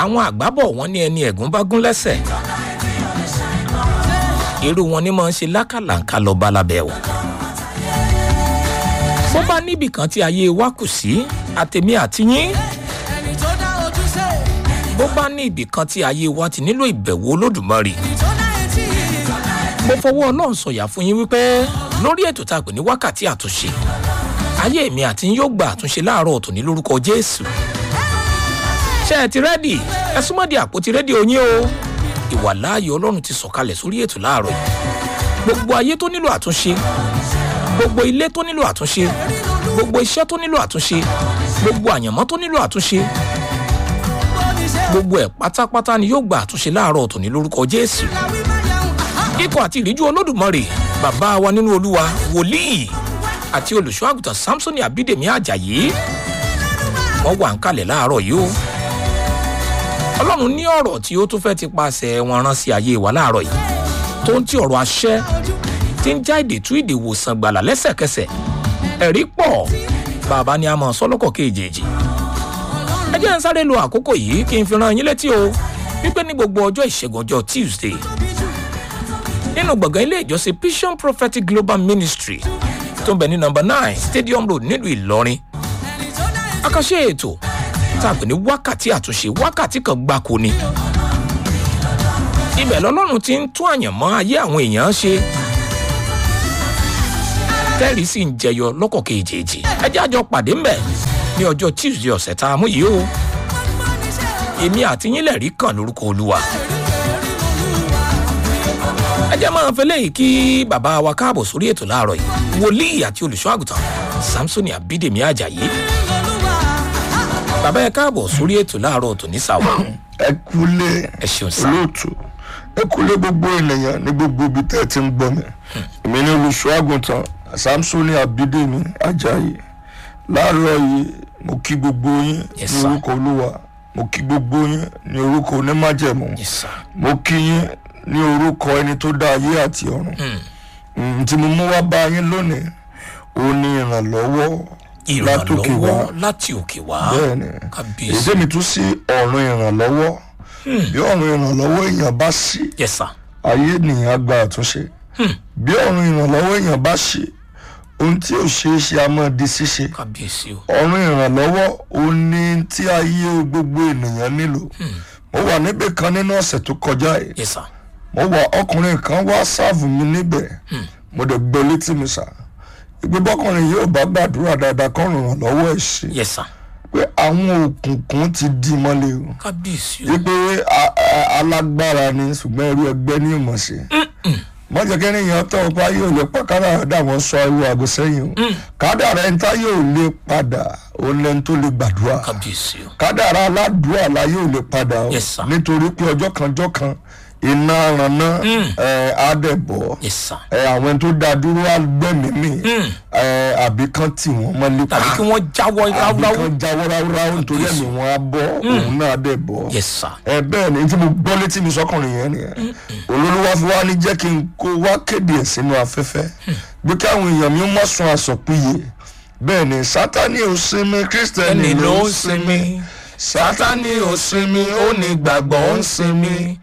àwọn àgbábọ̀ wọn ní ẹni ẹ̀gún bá gún lẹ́sẹ̀ irú wọn ni máa ń ṣe lákàlàǹkà lọ balabẹ́ o bó bá níbì kan tí ayé wa kù sí àtẹ̀mí àtìyín ẹni tó dá ojú ṣe bó bá ní ibì kan tí ayé wa ti nílò ìbẹ̀wò olódùmarè ẹni tó dá etí mo fọwọ́ ọlọ́run sọ̀yà fún yín wípé lórí ètò tá a pè ní wákàtí àtúnṣe ayé mi àti yín yóò gba àtúnṣe láàárọ̀ ọ̀tún ní lórúkọ jésù ṣé ẹ ti rẹ́dì ẹ súnmọ́ di àpótí rédíò yín o ìwà láàyè ọlọ́run ti sọ̀kalẹ̀ sórí ètò láàárọ̀ yìí gbogbo ayé tó nílò àtúnṣe gbogbo ilé tó nílò àtúnṣe gbogbo iṣẹ́ tó nílò àtúnṣe gbogbo àyànmọ́ tó nílò àtúnṣe oníṣẹ́ gbogbo ẹ̀ pátápátá ni yóò gba àtúnṣe láàárọ̀ ọ̀tún ní lórúkọ jésù òláwí má yẹun ikọ̀ àti ìríjú olódùmarè bàbá wa nínú olúwa wòlíì àti olùṣọ́ àgùntàn samsoni abídèmí ajayi wọ́n wà ń kalẹ̀ láàárọ̀ yìí o ọlọ́run ní ọ̀rọ̀ tí ó tún fẹ́ ti paṣẹ wọn rán sí ayé wa láàárọ̀ yìí tó ń tí ọ̀rọ̀ àṣẹ tí ń já ìdè tú ìdè wòsàn gbàlà lẹ́sẹ̀kẹsẹ̀ ẹ̀rí pọ̀ bàbá ni a mọ̀ sọ́lọ́kọ̀ kejì ẹ jẹ́ ń sáré lo àkókò yìí kí n fi ran yín létí o wípé ní gbogbo ọjọ́ ìṣẹ́gun ọjọ́ tuesday nínú gbọ̀ngàn ilé ìjọsìn vision prophetic global ministry tó ń bẹ ní nọmba nine stadium road nílùú ìlọrin ẹni tó dá etí àkànṣe ètò tá a pè ní wákàtí àtúnṣe wákàtí kan gbáko ni ibẹ̀ lọ́lọ́run ti ń tún àyànmọ́ ayé àwọn èèyàn ṣe tẹ́rì sì ń jẹyọ lọ́kọ̀ kejì ẹ jẹ́ àjọ pàdé ńbẹ̀ ní ọjọ́ tuesday ọ̀sẹ̀ tá a mú yìí o èmi àti yín lẹ̀rí kan lórúkọ olúwa ẹ jẹ́ máa fẹ́ lẹ́yìn kí bàbá wa káàbọ̀ sórí ètò láàárọ̀ yìí wòlíì àti olùṣọ́ àgùntàn samsoni abídèmí ajayi bàbá ẹ káàbọ̀ sórí ètò láàárọ̀ tòní sàwọ̀ ẹ kúlé ẹ ṣeun sá olóòtú ẹ kúlé gbogbo ènìyàn ní gbogbo ibi tẹ́ ẹ ti ń gbọ́ mi èmi ní olùṣọ́ àgùntàn samsoni abidemi ajayi láàárọ̀ yìí mo kí gbogbo yín Yes, ní sir. orúkọ olúwa mo kí gbogbo yín ní orúkọ onímájẹ̀mú yes sá mo kí yín ní orúkọ ẹni tó dá ayé àti ọ̀run Mm, tí mo mú wá bá yín lónìí ó ní ìrànlọ́wọ́ látòkè wá ìrànlọ́wọ́ láti òkè wá bẹ́ẹ̀ni kábíyèsí èdè mi tún sí ọ̀run ìrànlọ́wọ́ bí ọ̀run ìrànlọ́wọ́ èèyàn bá sí yes sá ayé nìyẹn á gba àtúnṣe bí ọ̀run ìrànlọ́wọ́ èèyàn bá ṣe ohun tí ò ṣeé ṣe a máa di ṣíṣe kábíyèsí o ọ̀run ìrànlọ́wọ́ ó ní tí ayé gbogbo ènìyàn nílò mo wà níbì kan nínú ọ̀sẹ̀ tó kọjá yìí yes sá mo wà ọkùnrin kan wá sáàfù mi níbẹ̀ mo dẹ̀ gbọ́ létí mi sà ìgbé bọ́kùnrin yóò bá gbàdúrà dáadáa kọ́ ràn lọ́wọ́ ẹ̀ ṣe yes sá pé àwọn òkùnkùn ti di mọ́lẹ̀ o kábíyèsí o wípé a- a- alágbára ni ṣùgbọ́n irú ẹgbẹ́ ní ìmọ̀ sí mọ́jọ kí ènìyàn tọ́ ọpá yóò lè pa kádàrá dà wọ́n sọ irú àgọ́ sẹ́yìn o kádàrá ẹni tá yóò lè padà òun lẹni tó lè gbàdúrà kábíyèsí o kádàrá aládùúrà la yóò lè padà o Yes, sir. nítorí pé ọjọ́ kan ọjọ́ kan iná ranná ẹ̀ á dẹ̀ bọ̀ yes sá ẹ̀ àwọn ẹni tó dá dúró á gbẹ̀mí mi ẹ̀ àbí kan tì wọ́n mọ́lé pa tàbí kí wọ́n jáwọ́ àbí ráúráú kan jáwọ́ ráúráú nítorí ẹ̀mí wọn á bọ́ òun náà á dẹ̀ bọ̀ yes sá ẹ bẹ́ẹ̀ ni tí mo gbọ́ létí mi sọ́kùnrin yẹn nìyẹn olólùwà fi wá ní jẹ́ kí n kó wá kéde ẹ̀ sínú afẹ́fẹ́ bí káwọn èèyàn mi mọ̀ sun àsọ̀pìyè bẹ́ẹ̀ ni sátani ò sinmi kírísítẹ́nì ẹni ló ló ń ń sinmi sinmi sátani ò sinmi ó ní gbàgbọ́ ń sinmi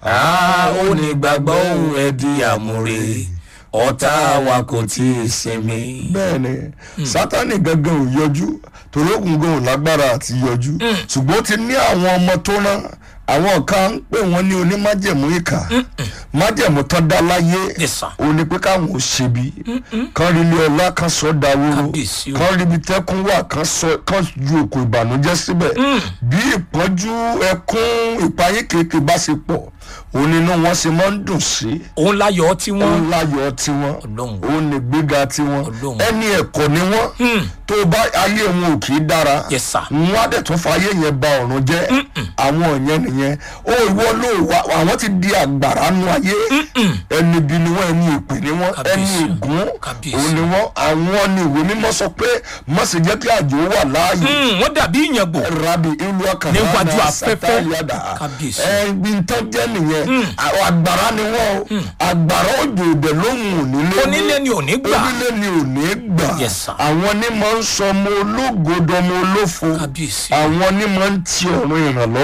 a ó ní gbàgbọ́ òun ẹ̀ di àmúre ọ̀tá wa kò tí ì sinmi. bẹ́ẹ̀ ni sátani gangan ò yọjú torí òkun gan ò lágbára àti yọjú ṣùgbọ́n ó ti ní àwọn ọmọ tó rán àwọn kan ń pè wọ́n ní onímájẹ̀mú ìkà májẹ̀mú tán dá láyé yes sá ó ní pé káwọn ò ṣebi kán rí ilé ọlá kan sọ daworo Kábíyèsí o. kán rí ibi tẹ́kún wà kán sọ kán ju òkò ìbànújẹ́ síbẹ̀ bí ìpọ́njú ẹkún ìpayín kéèké bá ṣe pọ̀ òun nínú wọn ṣe máa ń dùn sí òun láyọ̀ tí wọ́n òun láyọ̀ tiwọn Ọlọ́run. òun ní gbéga tiwọn Ọlọ́run. ẹni ẹ̀kọ́ ni wọ́n tó bá ayé wọn ò kì í dára Yes, sir. wọn á dẹ̀ tún fa ayé yẹn ba ọ̀run jẹ́ àwọn yẹn nìyẹn ó ìwọ ló wà àwọn ti di àgbàrá nu ayé ẹni bí ni wọn ẹni ìpè ni wọn ẹni Kábíyèsí. ègún Kábíyèsí. òun ni wọn àwọn ni ìwé mímọ́ sọ pé má ṣe jẹ́ kí àjò wà láàyè Hmm, wọ́n dàbí ìyàngbò rabi ìlú ọkàn Níwájú afẹ́fẹ́. Kábíyèsí. ẹbí tán jẹ́ nìyẹn àwọn àgbàrá ni wọ́n o àgbàrá òjò òdè lóhùn onílé onílé ni ò ní gbà onílé ni ò ní gbà Yes, sir. àwọn ní máa ń sọ ọmọ ológo dọmọ olófo Kábíyèsí. àwọn ní máa ń ti ọ̀run ìrànlọ́wọ́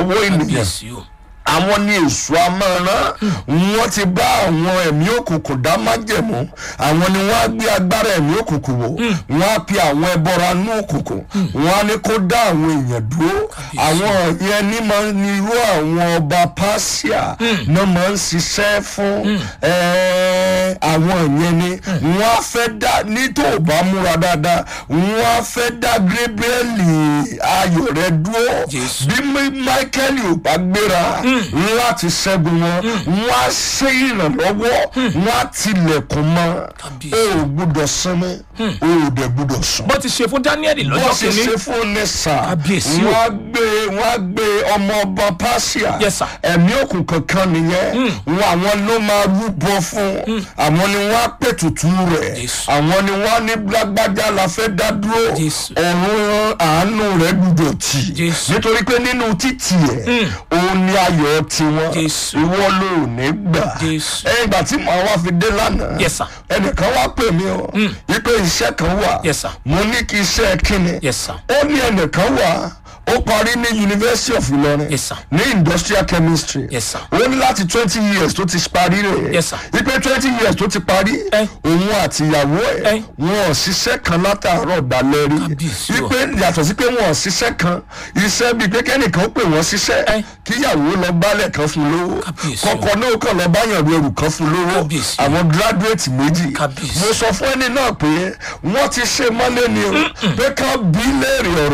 lọ́wọ́ ènìyàn kábíyèsí o àwọn ní èso amọ̀ràn wọ́n ti bá àwọn ẹ̀mí òkùnkùn dá májẹ̀mú àwọn ni wọ́n á gbé agbára ẹ̀mí òkùnkùn wò wọ́n á pe àwọn ẹbọra nú òkùnkùn wọ́n á ní kó dá àwọn èèyàn dúró àwọn yẹn ní máa ń ní irú àwọn ọba pàṣíà náà máa ń ṣiṣẹ́ fún ẹ̀ẹ́, àwọn yẹn ni wọ́n á fẹ́ dá ní tó o bá múra dáadáa wọ́n á fẹ́ dá gébríẹ́lì ayọ̀ rẹ dúró Jésù. bí Mi- michael ò bá gbéra láti ṣẹ́gun wọn wọ́n á ṣe ìrànlọ́wọ́ wọ́n á tilẹ̀kùn mọ́ Kábíyèsí. o ò gbúdọ̀ sinmi o ò dẹ̀ gbúdọ̀ sùn bó ti ṣe fún daniel wọ́n lọ́jọ́ ṣe kìíní ṣe fún ní sà Kábíyèsí o. wọ́n á gbé wọ́n á gbé ọmọ ọba pàṣíà Yes, sir. ẹ̀mí òkùnkùn kan nìyẹn wọn àwọn ló máa rúbọ fún àwọn ni wọ́n á pètùtù rẹ̀ Jésù. àwọn ni wọ́n á ní lágbájá la fẹ́ dá dúró Jésù. ọ̀run àánú rẹ̀ gbúdọ̀ tì Jésù. nítorí pé nínú títì ẹ̀ òun ni ayọ̀ tiwọn Jésù. ìwọ ló ò ní gbà Jésù. ẹ̀yìn ìgbà tí màá wá fi dé lánàá Yes, sir. ẹnìkan wá pè mí o wípé iṣẹ́ kan wà Yes, sir. mo ní kí iṣẹ́ kíni Yes, sir. ó ní ẹnìkan wà ó parí ní university of Ilorin Yes, sir. ní industrial chemistry Yes, sir. ó ní láti twenty years tó ti parí rẹ̀ Yes, sir. wípé twenty years tó ti parí Eh. òun àti ìyàwó ẹ̀ Eh. wọn ò ṣiṣẹ́ kan látàárọ̀ dalẹ́ rí Kábíyèsí o. wípé yàtọ̀ sí pé wọn ò ṣiṣẹ́ kan iṣẹ́ bíi pé kẹ́nìkan ó pè wọ́n ṣiṣẹ́ Eh. kíyàwó lọ gbálẹ̀ kan fún lówó Kábíyèsí o. kọ́kọ́ náà kàn lọ báyàn ru ẹrù kan fún lówó Kábíyèsí o. àwọn graduate méjì Kábíyèsí. mo sọ fún ẹni náà pé wọ́n ti ṣe mọ́lé ni o pé ká bí léèrè ọ̀rọ̀